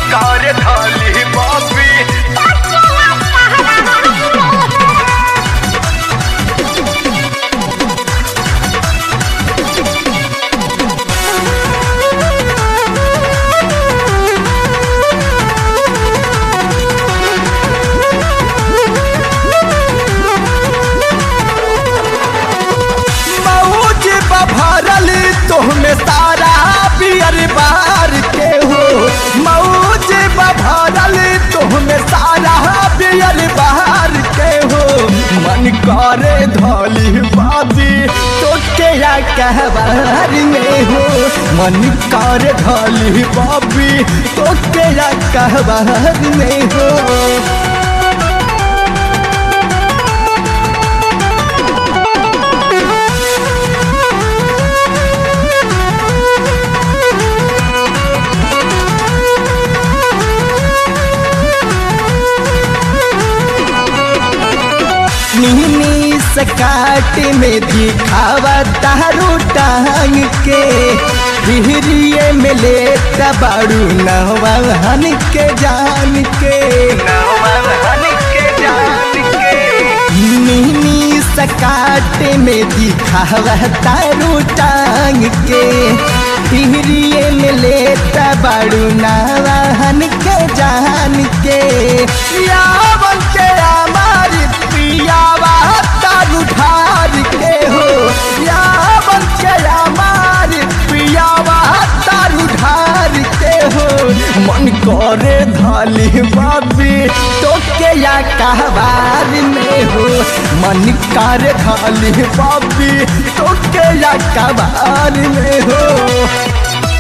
कार थाली बाबी मौज बभरल तोहमे सारा पियर बार के हो मौज बभरल तोहमे सारा पियर बार के हो मन करे धोली बाबी तो के या कहबार में हो मन करे धोली बाबी तो के या कहबार में हो नीनी सकाट में दिखावा तारू टांग के हिरिये में ले बाड़ू नवाहन के जान के नवहन के जान के नीनी सकाट में दिखावा तारू टांग के हिरिये में ले बाड़ू नवाहन के जान के यावन के हमारी पियावा तारू ढार के हो यावन के हमारी पियावा तारू ढार के हो मन करे धाली बाबी तो के या कहबार में हो मन करे धाली बाबी तो के या कहबार में हो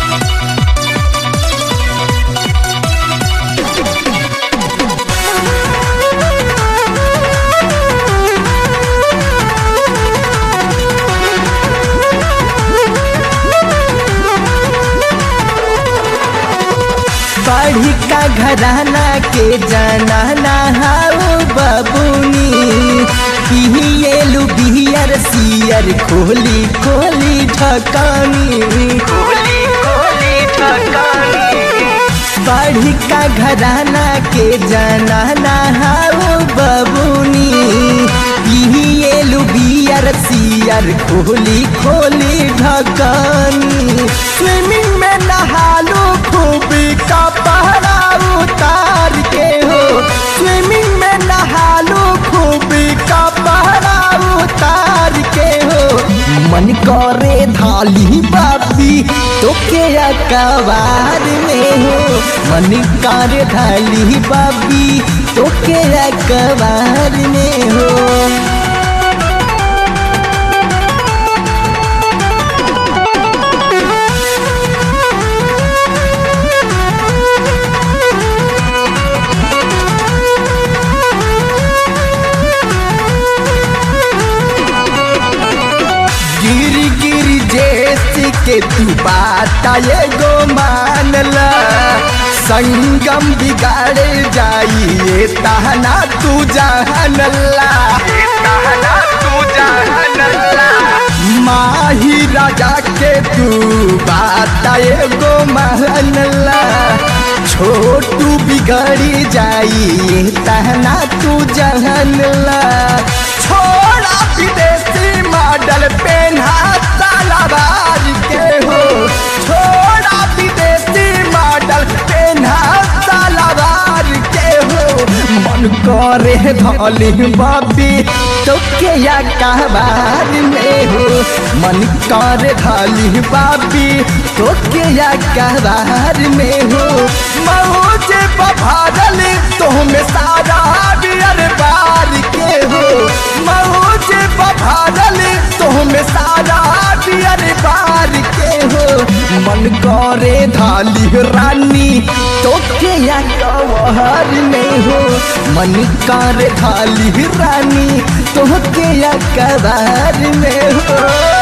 बढ़ी का घराना के जाना नहाओ बबुनी पिहिएलु बिहियर सियर खोली खोली ढकानी कोली कोली ठकानी बढ़ी का घराना के जाना नहाओ बबुनी पिहिएलु बियर सियर खोली खोली ढकानी स्विमिंग में नहालू खूबी का पहरा उतार के हो स्विमिंग में नहालू खूबी का पहरा उतार के हो मन करे धाली बाबी तो के अकबार में हो मन करे धाली बाबी तो के अकबार में हो गिर गिर जैसे के तू बात ये गो मानला संगम बिगाड़ जाइए तहना तू जानला कहना तू जानला माही राजा के तू बात ये गो मानला छोटू बिगड़ी जाइए तहना तू जानला छोड़ा विदेशी मॉडल पेन्हा सालाबार के हो छोड़ा विदेशी मॉडल पेन्हा सालाबार के हो मन करे धली बाबी तो के या कहबार में हो मन करे धली बाबी तो के या कहबार में हो मौज बभारल तो में सारा बियर बार के हो मौज बभारल तो में सारा बियर बार के हो मन करे धाली रानी तो के या कवहर में हो मन करे धाली रानी तो के या कबार में हो